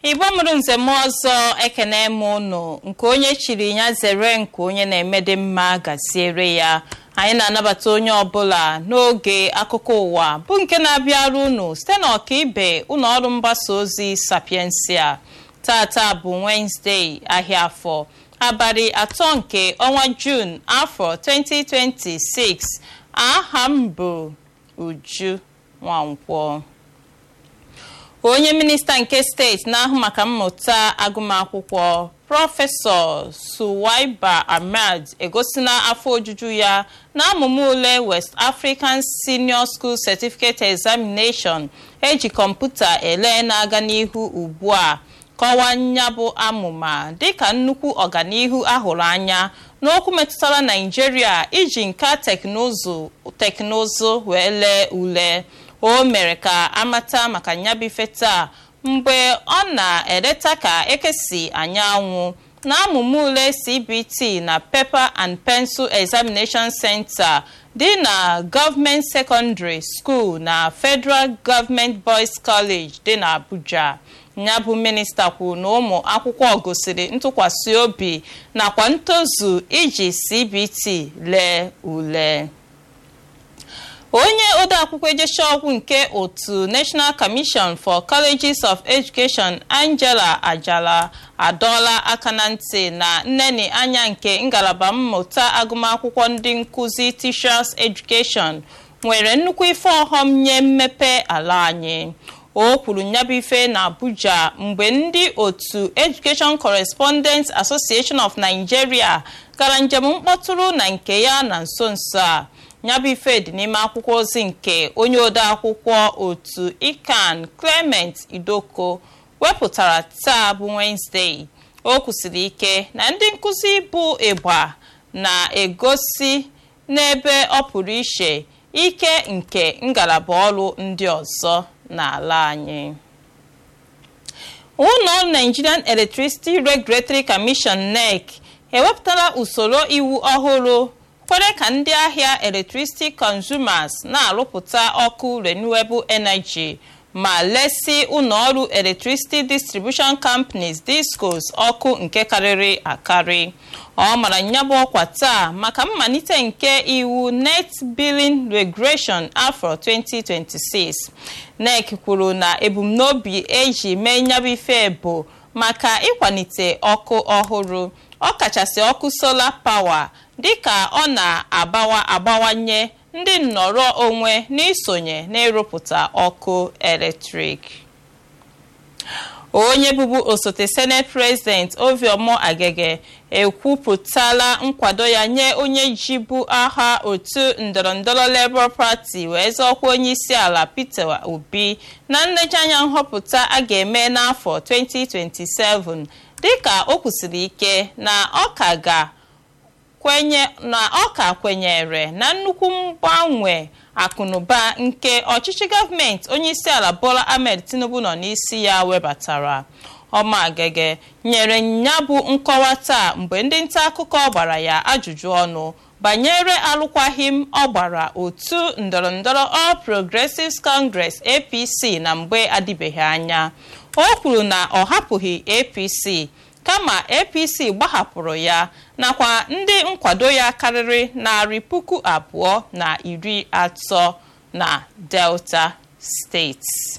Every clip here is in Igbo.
igbo mụrụ nzem ọzọ ekene m ụnụ nke onye chiri ya zere nke onye na-emede mma gaziere ya anyị na-anabata onye ọbụla n'oge akụkọ ụwa bụ nke na-abịara unu site na ọkaibe ụlọ ọrụ mgbasa ozi sapiensia tata bụ wenezdee ahịa afọ abalị atọ nke ọnwa jun afọ 2026 aha m bụ uju nwankwọ onye minista nke steeti na-ahụ maka mmụta agụmakwụkwọ prọfesọ suwaiba ahmed egosina afọ ojuju ya na amụma ule west african senior school certificate examination eji kọmputa ele na-aga n'ihu ugbu a kọwaa nyabụ amụma dịka nnukwu ọganihu ahụrụ anya n'okwu metụtara naijiria iji nka teknụzụ teknụzụ wee lee ule o mere ka amata maka nyabife taa mgbe ọ na-eleta ka ekesi anyanwụ na amụma ule cbt na paper and pencil examination center dị na gọọmenti secondary school na federal government boys college dị na abuja ya bụ minista kwuru na ụmụ akwụkwọ gosiri ntụkwasị obi nakwa ntozu iji cbt lee ule onye odeakwụkwọ ejeshaọgwụ nke otu national commission for colleges of education angela ajala adọọla aka na ntị na nneni anya nke ngalaba mmụta agụmakwụkwọ ndị nkụzi teachers education nwere nnukwu ife ọghọm nye mmepe ala anyị o kwuru nyabụ ife na abuja mgbe ndị otu education correspondents association of nigeria gara njem mkpọtụrụ na nke ya na nso nso a nyabụ ife dị n'ime akwụkwọ ozi nke onye odeakwụkwọ otu ikan clement idoko wepụtara taa bụ wenezdee o kwusiri ike na ndị nkụzi bụ ịgba na-egosi n'ebe ọ pụrụ iche ike nke ngalaba ọrụ ndị ọzọ n'ala anyị ụlọ nigerian electricity regulatory commission nec ewepụtala usoro iwu ọhụrụ kwere ka ndị ahịa electricity consumers na-arụpụta ọkụ renewable energy ma lesi ụlọọrụ electricity distribution companies discos ọkụ nke karịrị akarị ọ mara nyabụ ọkwa taa maka mmalite nke iwu net billing regulation afọ 2026 nec kwuru na ebumnobi eji mee nyabụ ife bụ maka ịkwalite ọkụ ọhụrụ ọkachasị ọkụ solar power dịka ọ na-agbawa agbawanye ndị nnọrọ onwe n'isonye n'ịrụpụta ọkụ eletrik onye bụbu osote senate president oviọmọ agege ekwupụtala nkwado ya nye onye jibu aha otu ndọrọndọrọ labour party wee zọọkwa onye isi ala peter obi na nlejianya nhọpụta a ga-eme n'afọ 2027 dịka o kwusiri ike na ọ ka ga kwenye na ọ ka kwenyere na nnukwu mgbanwe akụnụba nke ọchịchị gọọmenti onye isi ala bola ahmed tinubu nọ n'isi ya webatara ọmagege nyere ya bụ nkọwa taa mgbe ndị nta akụkọ gbara ya ajụjụ ọnụ banyere alụkwaghịm ọ gbara otu ndọrọndọrọ all progressives congress apc na mgbe adịbeghị anya o kwuru na ọ hapụghị apc kama apc gbahapụrụ ya nakwa ndị nkwado ya karịrị narị puku abụọ na iri atọ na delta steeti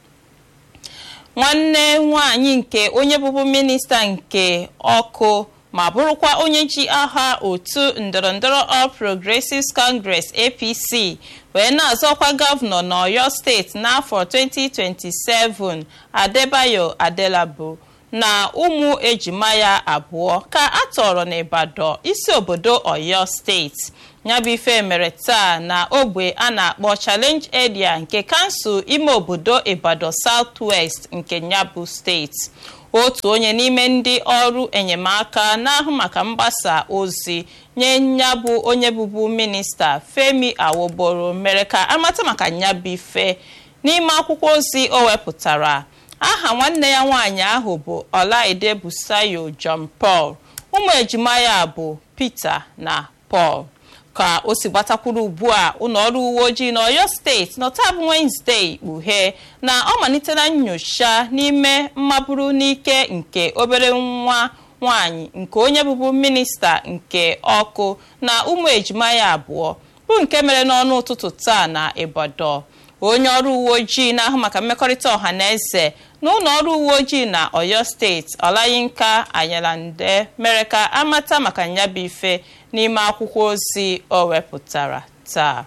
nwanne nwanyị nke onye bụbu minista nke ọkụ ma bụrụkwa onye ji aha otu ndọrọndọrọ all progressives congress apc wee na-azọkwa gọvanọ n'oyo steeti n'afọ 2027 adebayo adelabo na ụmụ ejima ya abụọ ka a tọrọ n'Ibadan isi obodo Oyo steeti nyabụ ife mere taa na ogbe a na-akpọ challenge area nke kansụl ime obodo Ibadan South West nke nyabụ steeti otu onye n'ime ndị ọrụ enyemaka na-ahụ maka mgbasa ozi nye nyabụ onye bụbu minista Femi Awoboro mere ka amata maka nyabụ ife n'ime akwụkwọ ozi o wepụtara aha nwanne ya nwaanyị ahụ bụ ọlaide busayo john paul ụmụ ejima ya bụ peter na paul ka o si gbatakwuru ugbu a ụlọ ọrụ uwe ojii na oyo steeti nọtabụ wenezdee kpughe na ọ malitela nyocha n'ime mmaburu n'ike nke obere nwa nwanyị nke onye bụbu minista nke ọkụ na ụmụ ejima ya abụọ bụ nke mere n'ọnụ ụtụtụ taa na ibadan onye ọrụ uwe ojii na-ahụ maka mmekọrịta ọha na eze na ụlọ ọrụ uwe ojii na oyo steeti ọlayinka anyalande mere ka amata maka nyabụ ife n'ime akwụkwọ ozi o wepụtara taa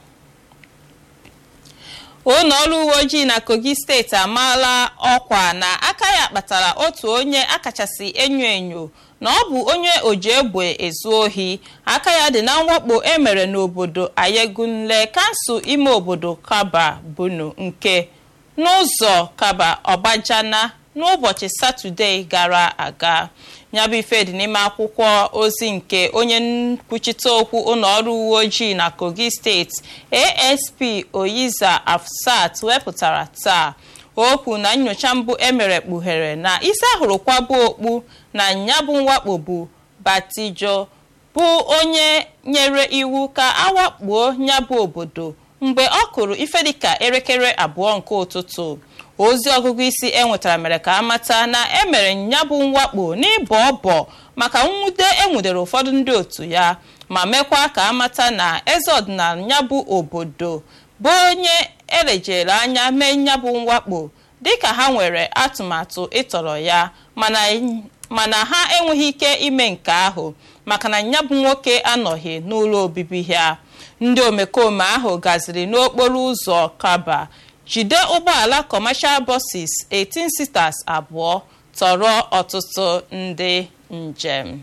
ụlọ ọrụ uwe ojii na kogi steeti amaala ọkwa na aka ya kpatara otu onye akachasị enyo enyo na ọ bụ onye oji egbe ezu ohi aka ya dị na mwakpo emere n'obodo ayegunle kansụl ime obodo kaba bunu nke n'ụzọ kaba ọgbajana n'ụbọchị satọde gara aga nyabụ ife dị n'ime akwụkwọ ozi nke onye nkwuchite okwu ụlọ ọrụ uwe ojii na kogi steeti asp oyiza afsat wepụtara taa okwu na nyocha mbụ emere kpughere na isi ahụrụ kwabụ okpu na nyabụ mwakpo bụ batijo bụ onye nyere iwu ka awakpuo nyabụ obodo mgbe ọ kụrụ ife dịka elekere abụọ nke ụtụtụ ozi ọgụgụ isi enwetara mere ka amata na emere nyabụ mwakpo n'ịbọ ọbọ maka nwude enwudere ụfọdụ ndị otu ya ma mekwa ka amata na eze ọdịnala nyabụ obodo bụ onye elejere anya mee nyabụ mwakpo dịka ha nwere atụmatụ ịtọrọ ya mana ha enweghị ike ime nke ahụ maka na nyabụ nwoke anọghị n'ụlọ obibi ya ndị omekome ahụ gaziri n'okporo ụzọ kaba jide ụgbọala commercial buses 18 seaters abụọ tọrọ ọtụtụ ndị njem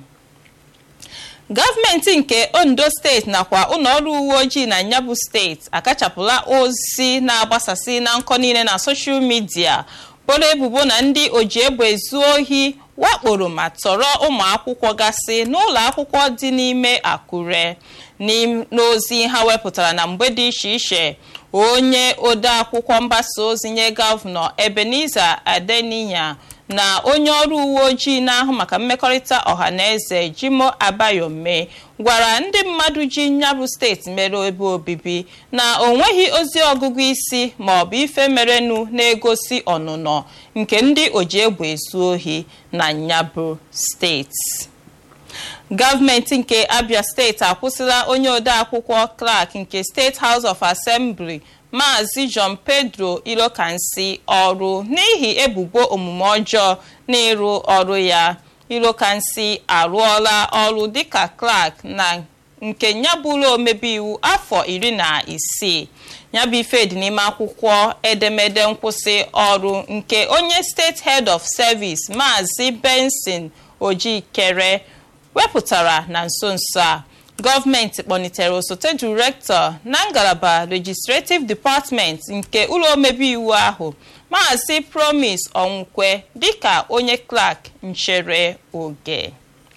gọọmenti nke ondo steeti nakwa ụlọọrụ uwe ojii na nyabụ steeti akachapụla ozi na-agbasasị na nkọ niile na soshal midia boro ebubo na ndị oji egbe ezu ohi wakporo ma tọrọ ụmụ akwụkwọ gasị n'ụlọ akwụkwọ dị n'ime akure n'ozi ha wepụtara na mgbe dị iche iche onye ode akwụkwọ mgbasa ozi nye gọvanọ ebenezer adeniya na onye ọrụ uwe ojii na-ahụ maka mmekọrịta ọha na eze jimo abayome gwara ndị mmadụ ji nyabụ steeti mere ebe obibi na o nweghị ozi ọgụgụ isi ma ọ bụ ife merenụ na-egosi ọnụnọ nke ndị oji egbe ezu ohi na nyabụ steeti gọọmenti nke abia steeti akwụsịla onye odeakwụkwọ clark nke steeti house of assembly maazị john pedro ilokansi ọrụ n'ihi ebubo omume ọjọọ n'ịrụ ọrụ ya ilokansi arụọla ọrụ dịka clark na nke nyabụlụ omebe iwu afọ iri na isii nyabụ ife dị n'ime akwụkwọ edemede nkwụsị ọrụ nke onye steeti head of service maazị benson ojikere wepụtara na nso nso a gọọmenti kpọnitere osote direktọ na ngalaba legislative department nke ụlọ omebe iwu ahụ maazị promise onwukwe dịka onye clark nchere oge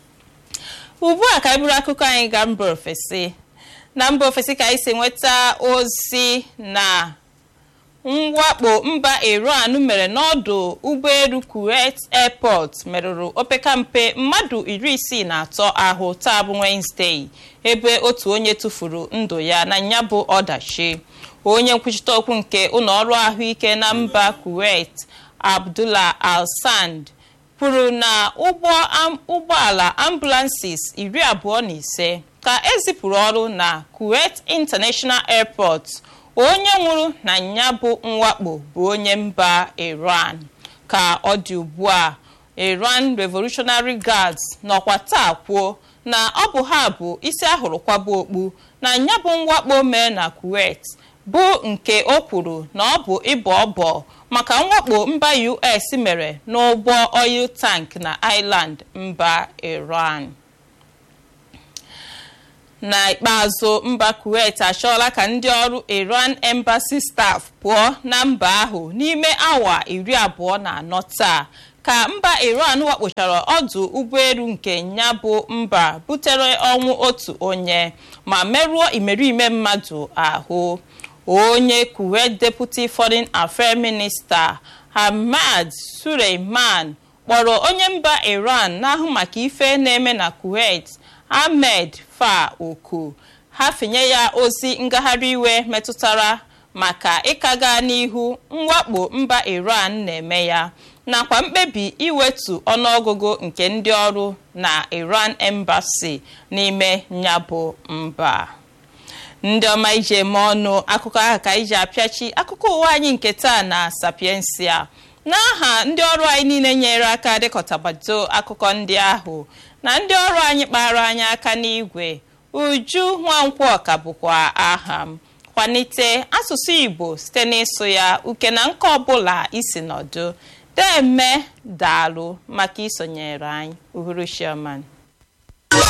ugbu a ka anyị bụrụ akụkọ anyị gaa mba ofesi na mba ofesi ka anyị si nweta ozi na mwakpo mba iran mere n'ọdụ ụgbọelu kuwait airport merụrụ opekampe mmadụ iri isii na atọ ahụ taa bụ wednesday ebe otu onye tụfuru ndụ ya na nyabụ ọdachi onye nkwuchite okwu nke ụlọọrụ ahụike na mba kuwait abdullah al-sand kwuru na ụgbọala ambulances iri abụọ na ise ka ezipụrụ ọrụ na kuwait international airport onye nwụrụ na ya bụ mwakpo bụ onye mba iran ka ọ dị ugbu a iran revolutionary guards nọkwa taa kwuo na ọ bụ ha bụ isi ahụrụ kwaba okpu na ya bụ mwakpo mee na kuwait bụ nke o kwuru na ọ bụ ịbọ ọbọ maka mwakpo mba us mere n'ụgbọ oil tank na island mba iran n'ikpeazụ mba kuwait achọọla ka ndị ọrụ iran embassy staff pụọ na mba ahụ n'ime awa iri abụọ na anọ taa ka mba iran wakpochara ọdụ ụgbọelu nke ya bụ mba butere ọnwụ otu onye ma merụọ imerime mmadụ ahụ onye kuwait deputy foreign affairs minister hamad suleiman kpọrọ onye mba iran na-ahụ maka ife na-eme na kuwait ahmed fa oku ha fenye ya ozi ngagharị iwe metụtara maka ịkaga n'ihu mwakpo mba iran na-eme ya nakwa mkpebi iwetu ọnụọgụgụ nke ndị ọrụ na iran embassy n'ime nyabụ mba ndị ọma iji eme ọnụ akụkọ ahụ ka iji apịachi akụkọ ụwa anyị nke taa na sapiensia n'aha ndị ọrụ anyị niile nyere aka dịkọtabado akụkọ ndị ahụ na ndị ọrụ anyị kpara anyị aka n'igwe uju nwankwọ ka bụkwa aha m kwalite asụsụ igbo site n'ịsụ ya uke na nke ọbụla isi nọdụ deme daalụ maka isonyere anyị uhuruchioma